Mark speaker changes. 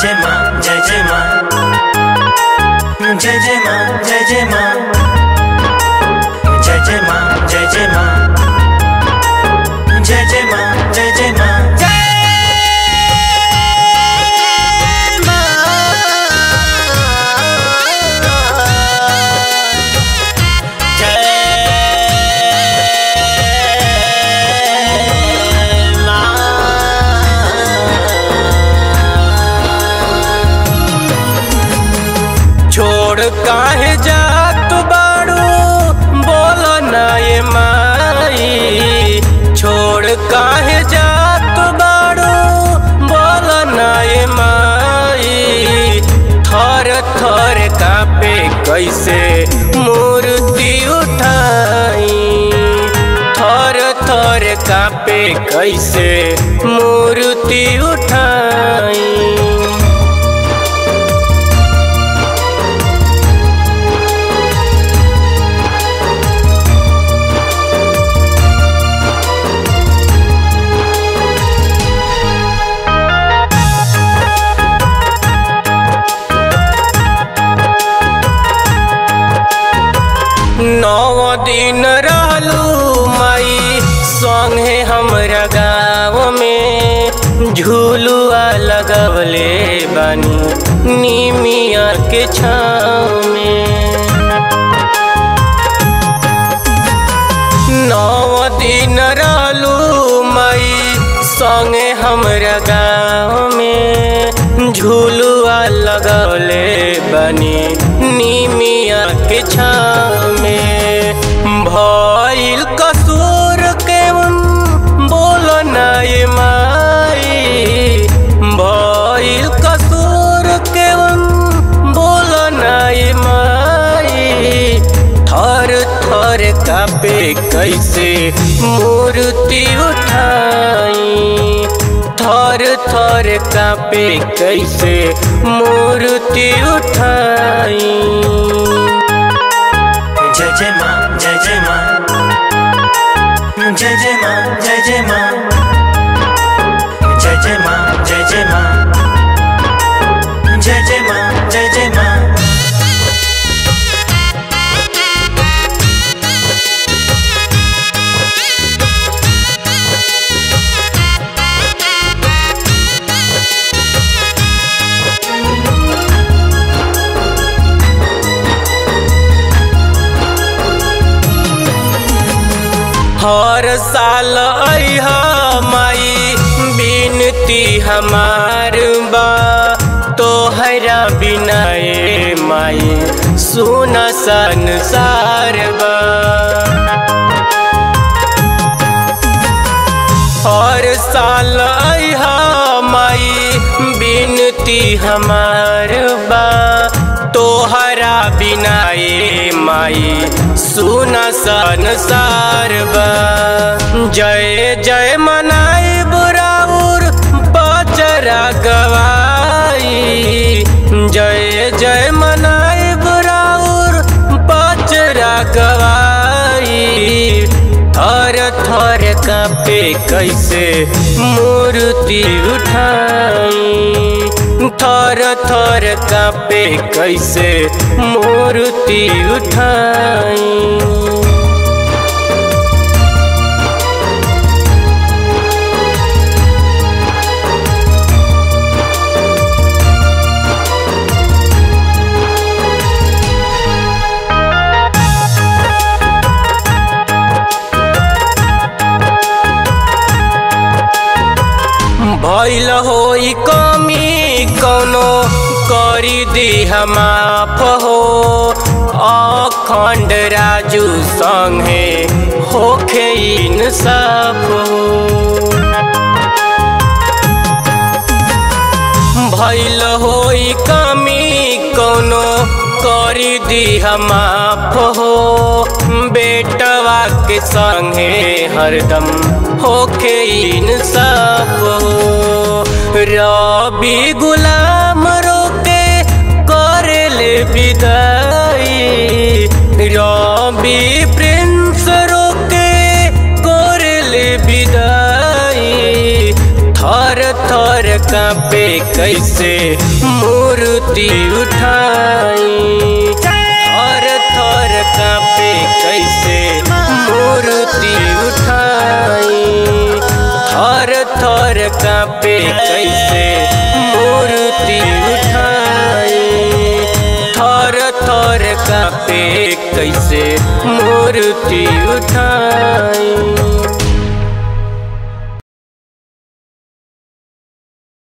Speaker 1: जय माँ जय जय माँ जय जय माँ जय जय माँ जय जय माँ जय जय माँ जय जय माँ जय जय माँ
Speaker 2: छोड़ काहे जात बाड़ू बोल ना ये माई छोड़ काहे जात बाड़ू बोल ना ये माई थर थर कापे कैसे मूर्ति उठाई थर थर कापे कैसे मूर्ति उठाई नौ दिन रहलू माई संगे हमरा गाँव में झूलुआ लगवले बानी निमिया के छाँव में नौ दिन रहलू माई संगे हमरा गाँव में झूलुआ लगवले बनी निमिया के छाँव में भइल कसूर के बोल ना ये माई भइल कसूर के बोल ना ये माई थर थर कापे कैसे मूर्ति उठाई थर थर कापे कैसे मूर्ति उठाई
Speaker 1: जय जय माँ जय जय माँ जय जय माँ जय जय माँ जय जय माँ जय जय माँ जय जय माँ जय जय माँ
Speaker 2: हर साल अह माई बिनती हमार बा तोहरा बिना ए माई सुन संसार बा हर साल अह माई बिनती हमार बा तोहरा बिना ए माई सुन संसार बा जय जय मनाई बुराउर बचरा गवाई जय जय मनाई बुराउर बचरा गवाई थर थर कापे कैसे मूर्ति उठाई थर थर कापे कैसे मूर्ति उठाई भैल होई कमी कौनो करी दी माफ हो अखंड राजू संगे होखे इंसाफ हो भैल होई कमी कौनो करी दी माफ हो बेटवा के संगे हरदम होखे इंसाफ हो रबी गुलाम रोके करेले विदाई रबी प्रिंस रोके करेले विदाई थर थर कांपे कैसे मूर्ति उठाई थर थर कांपे कैसे मूर्ति उठाई थर थर कांपे कैसे मूर्ति उठाई थर थर कांपे कैसे मूर्ति उठाई